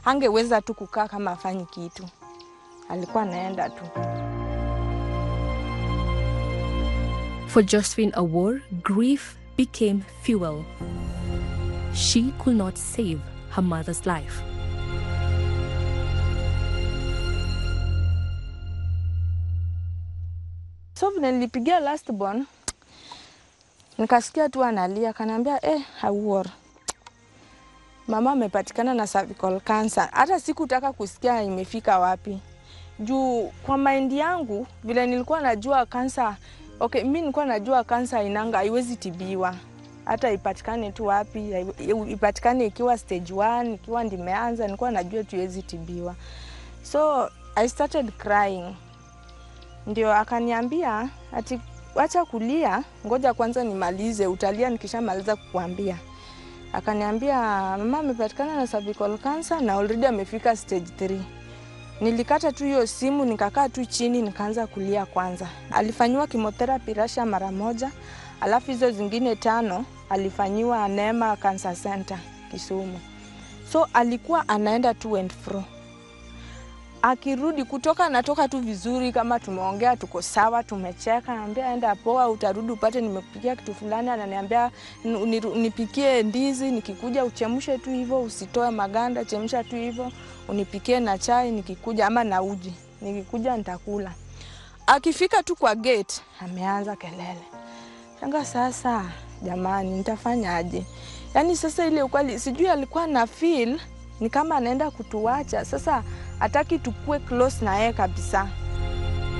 angeweza tu kukaa kama afanyi kitu, alikuwa anaenda tu. For Josephine Awor, grief became fuel. She could not save her mother's life. So vile nilipigia last born, nikasikia tu analia, kanaambia eh, Awor, mama amepatikana na cervical cancer. Hata sikutaka kusikia imefika wapi, juu kwa maindi yangu vile nilikuwa najua kansa okay, mi nilikuwa najua kansa inanga haiwezi tibiwa hata ipatikane tu wapi, haiwe- ipatikane ikiwa stage 1 ikiwa ndimeanza, nilikuwa najua tu iwezi tibiwa. So I started crying ndio akaniambia ati wacha kulia, ngoja kwanza nimalize, utalia nikishamaliza kukuambia. Akaniambia mama amepatikana na cervical cancer na already amefika stage 3. Nilikata tu hiyo simu nikakaa tu chini nikaanza kulia kwanza. Alifanyiwa chemotherapy Russia mara moja, alafu hizo zingine tano alifanyiwa Neema Cancer Center Kisumu. So alikuwa anaenda to and fro akirudi kutoka anatoka tu vizuri, kama tumeongea tuko sawa, tumecheka, naambia enda poa, utarudi upate nimekupikia kitu fulani. Ananiambia "Ni- niru- nipikie ndizi, nikikuja uchemshe tu hivyo, usitoe maganda, chemsha tu hivyo, unipikie na chai nikikuja, ama na uji, nikikuja nitakula. Akifika tu kwa gate ameanza kelele. Shanga sasa, jamani, nitafanyaje? Yaani sasa ile ukweli, sijui alikuwa na feel ni kama anaenda kutuacha sasa, hataki tukue close na yeye kabisa.